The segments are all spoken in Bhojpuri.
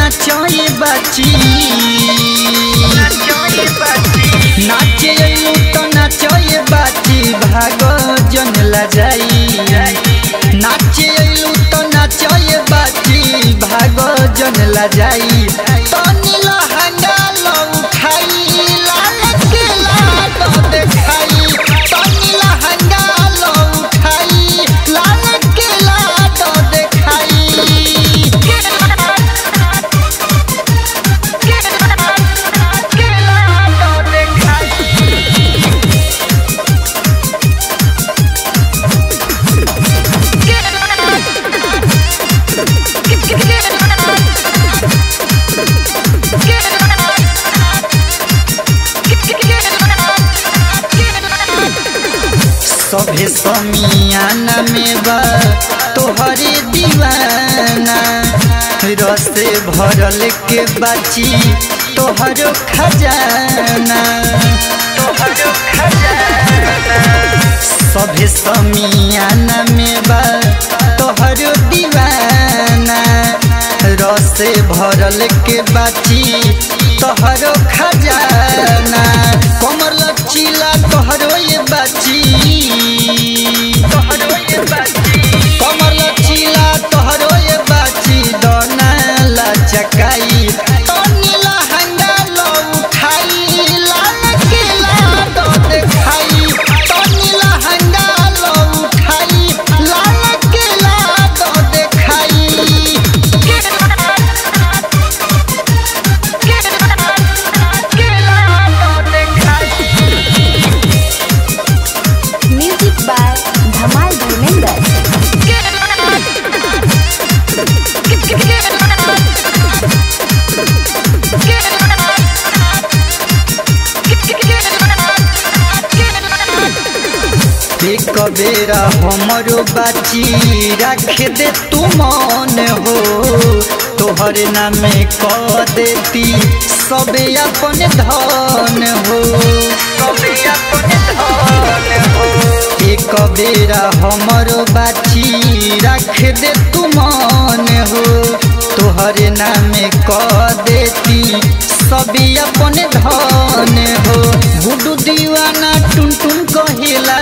नाचए बाची नाचे अइलू तो नाचए बाची भाग जन लजाई नाचे अइलू तो नाचए बाची भाग जन लजाई तनी लहंगा लो उठाई लाल के लाडो देखाई तनी लहंगा लो उठाई लाल के लाडो देखाई सभे समियाना में बा तोहरे दीवाना रसे भरल के बाची तोहरो खजाना तोहरो खजाना सभे समियाना में बा तोहरो दीवाना रसे भरल के बाची तोहरो खजाना कमर लचीला तोहरो ये बाची तोहरो ये बाची कमर लचीला तोहरो ये बाची दोना लचकाई तनी लहंगा लो उठाई लाल के लाडो देखाई तनी लहंगा लो उठाई लाल के लाडो देखाई म्यूजिक बाय धमाल धर्मेंद्र एक बेरा हमरो बाची रख दे तू मन हो तोहर नामे कह देती सबे अपन धन हो सबे अपन धन हो एक बेरा हमरो बाची रख दे तू मन हो तोहर नामे कह देती सबे अपन धन हो गुडू दीवाना टुन टुन कहिला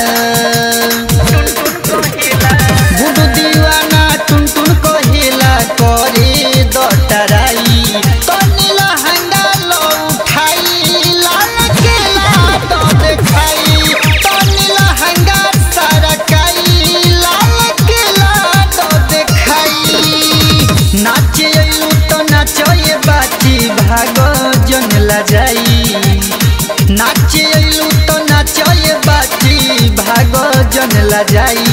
गुडू दीवाना टुन टुन कहिला करे दटराई तनी लहंगा लो उठाई लाल के लाडो देखाई तनी लहंगा सरकाई लाल के लाडो देखाई नाचे अइलू तो नाचए बाची भाग जन लजाई नाचे अइलू तो नाचए बाची भाग जन लजाई